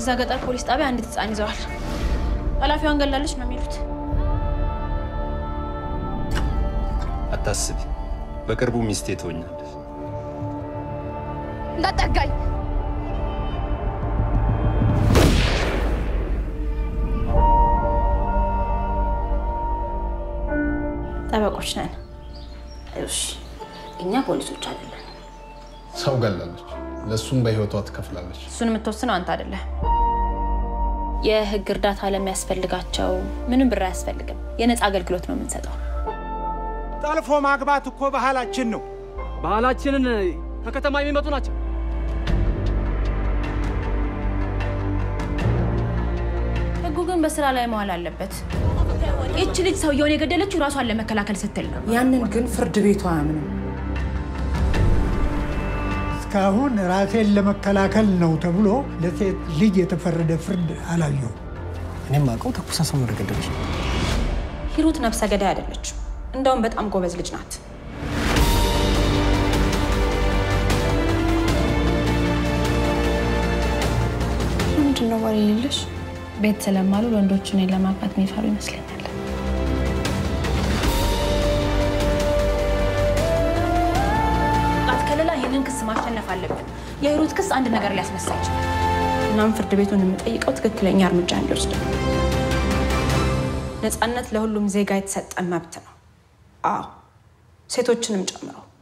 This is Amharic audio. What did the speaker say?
እዛ ገጠር ፖሊስ ጣቢያ አንዲት ህፃን ይዘዋል። ኃላፊዋን ገላለች ነው የሚሉት። አታስቢ፣ በቅርቡ ሚስቴ ትሆኛለሽ። እንዳጠጋኝ ጠበቆች ነን። እሺ፣ እኛ ፖሊሶች አይደለን። ሰው ገላለች፣ ለእሱም በህይወቷ ትከፍላለች። እሱን የምትወስነው አንተ አይደለህ። የህግ እርዳታ ለሚያስፈልጋቸው ምንም ብር አያስፈልግም። የነፃ አገልግሎት ነው የምንሰጠው። ጠልፎ ማግባት እኮ ባህላችን ነው። ባህላችንን ከከተማ የሚመጡ ናቸው። ህጉ ግን በስራ ላይ መዋል አለበት። ይቺ ልጅ ሰውየውን የገደለችው ራሷን ለመከላከል ስትል ነው። ያንን ግን ፍርድ ቤቱ አያምንም። እስካሁን ራሴን ለመከላከል ነው ተብሎ ለሴት ልጅ የተፈረደ ፍርድ አላየሁም። እኔም አውቀው ተኩሳ ሰው ነው የገደለች። ሂሩት ነፍሰ ገዳይ አይደለችም። እንደውም በጣም ጎበዝ ልጅ ናት። ምንድን ነው ወሬ የሌለሽ? ቤት ስለማሉ ወንዶች እኔን ለማግባት የሚፈሩ ይመስለኛል። ጣት ከለላ ይህንን ክስ ማሸነፍ አለብን። የሂሩት ክስ አንድ ነገር ሊያስነሳ ይችላል። እናም ፍርድ ቤቱን የምጠይቀው ትክክለኛ እርምጃ እንዲወስድ ነው። ነፃነት ለሁሉም ዜጋ የተሰጠ መብት ነው። አዎ ሴቶችንም ጨምሮ